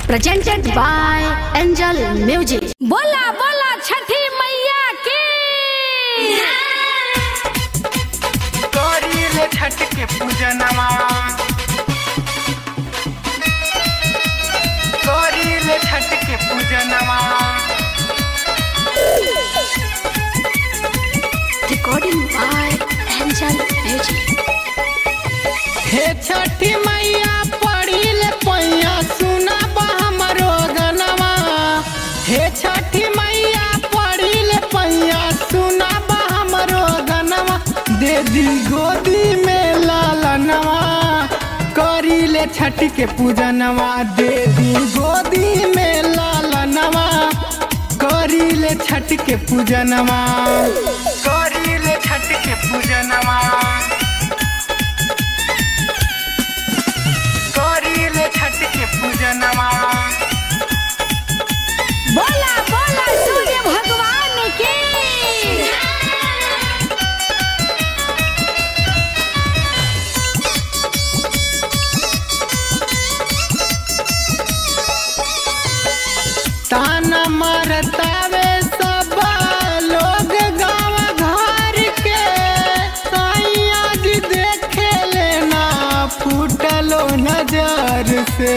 presented by Angel Music. बोला बोला छठी मैया की करीले छठ के पूजनमा करीले छठ के पूजनमा Recording by Angel Music. हे छठी मैया पढ़िल पैया सुना हमरो गनवा हे छठी मैया पढ़िल पैया सुना हमरो गनवा दे दी गोदी में लालनवा करीले छठ के पूजनवा दे दी गोदी में लालनवा करीले छठ के पूजनवा करीले छठ के पूजनवा करीले छठ के पूजनवा बोला बोला सूर्य भगवान की ताना मरतावे सब लोग गाँव घर के सैया जी देखे लेना फूटलो नजर से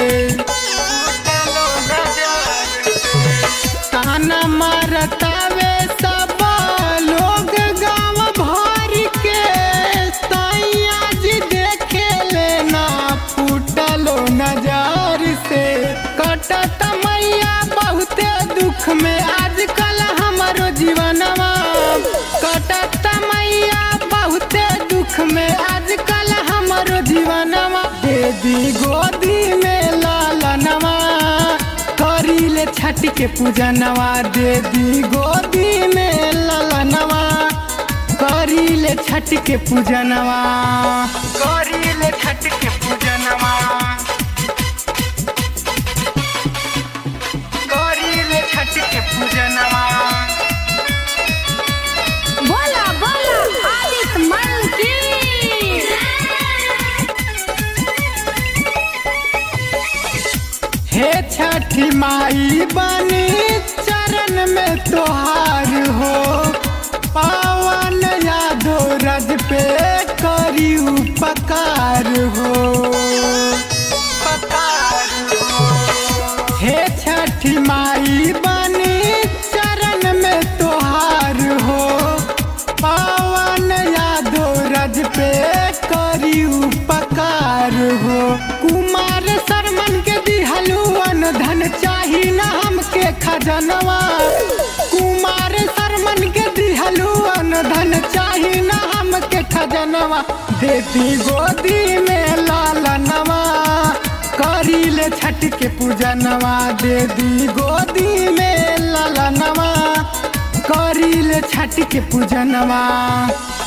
ताना मरतावे सब लोग गाँव भर के सैया जी देखे लेना फूटलो नजर से कटत मैया बहुते दुख में आजकल हमारो जीवनवा कटत मैया बहुते दुख में आजकल हमारो जीवनवा दे दी गोदी में लालनवा करीले छठ के पूजनवा दे दी गोदी में लालनवा करीले छठ के पूजनवा करीले छठ के पूजनवा करीले छठ के पूजनवा बोला बोला आदित्य मल की हे छठी माई बनी चरण में तोहार हो पावन यादो रज पे करी उपकार हो हे छठी माई बनी चरण में तोहार हो पावन यादो रज पे करी उपकार हो कुमार शर्मन के दिहलू धन चाही न हमके खजनवा कुमार शर्मन के दिहलू धन चाही न हमके खजनवा देती गोदी में लालनवा करीले छठ के पूजनवा दे दी गोदी में लालनवा करीले छठ के पूजनवा